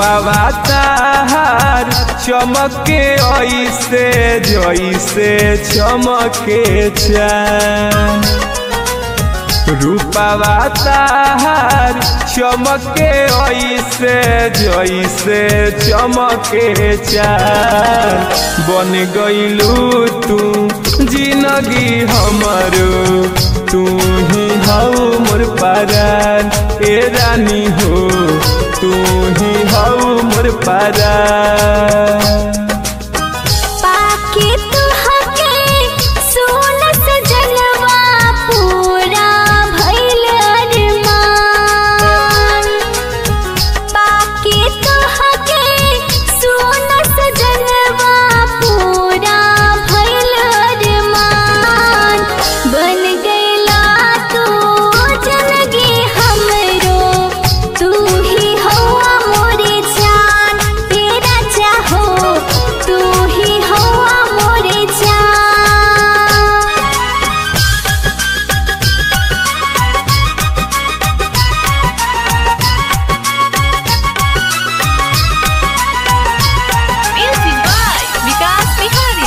रूपावा ताहार चमके ऐसे जैसे चमके चान रूपावा ताहार चमके ऐसे जैसे चमके चान बन गईलू तू जिंदगी हमारो तू ही हऊ मोर पारान ए रानी हो तू ही हऊ मोर पारान पाके तुहके सोन सजनवा पूरा भइल अरमान पाके तुहके सोन सजनवा पूरा भइल अरमान बन गइला तू जिंदगी हमरो तू ही हवा मोरे जान तेरा चाहो तू ही हवा मोरे जान Music by Vikas Bihari.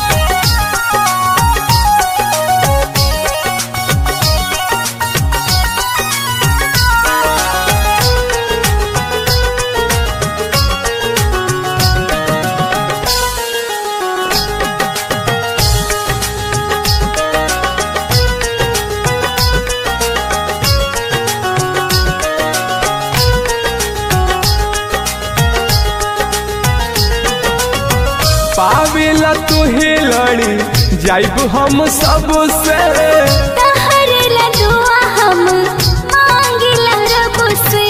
पावेला तुहे लड़ी जाइब हम सबसे तहर लडुआ हम मांगिला रब से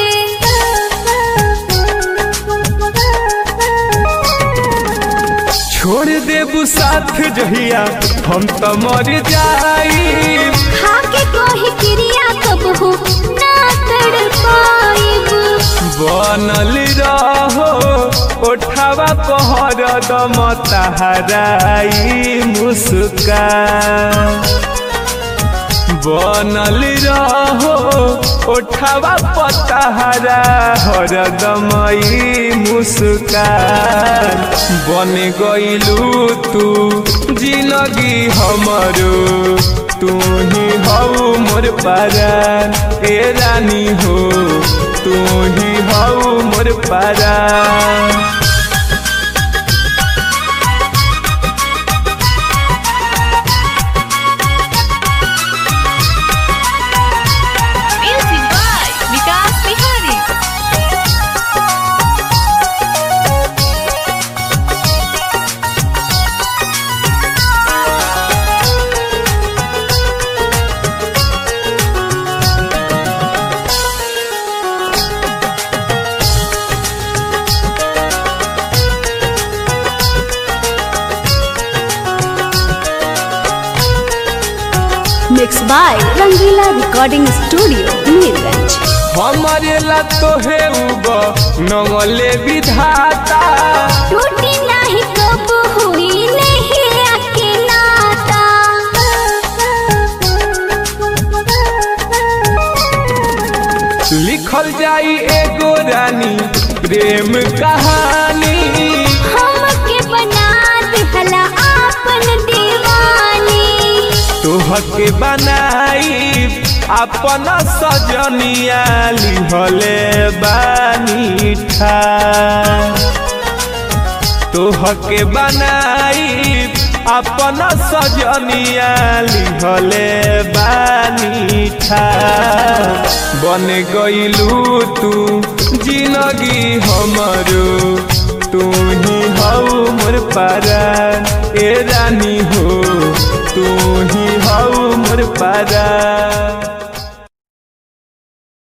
छोड़ देबू साथ जहिया हम तो मर जाई खाके कोही क्रिया कबहू ना कर पाइब बनल रहो ओठावा पहर दम तहराई मुस्कान बनल रहो ओठावा पतहरा हरदमई मुस्कान बन गईलू तू जिंदगी हमरो तू ही हऊ मोर पारान ए रानी हो तू ही हऊ मोर पारान Music by Vikas Bihari. Mixed by Rangila Recording Studio, Neerganj. हमारे ला तोहे उब नंगले विधाता टूटी नहीं कब हुई नहीं आके नाता लिखल जाई एगो रानी प्रेम कहानी हमके बना दिहला आपन दीवानी तोहके बनाई अपन सजनिया लिहले बानी ठान तोहके बनाई अपन सजनिया लिहले बानी ठान बन गईलू तू जिंदगी हमरो तू ही हऊ मोर पारान ए रानी हो तू ही हऊ मोर पारान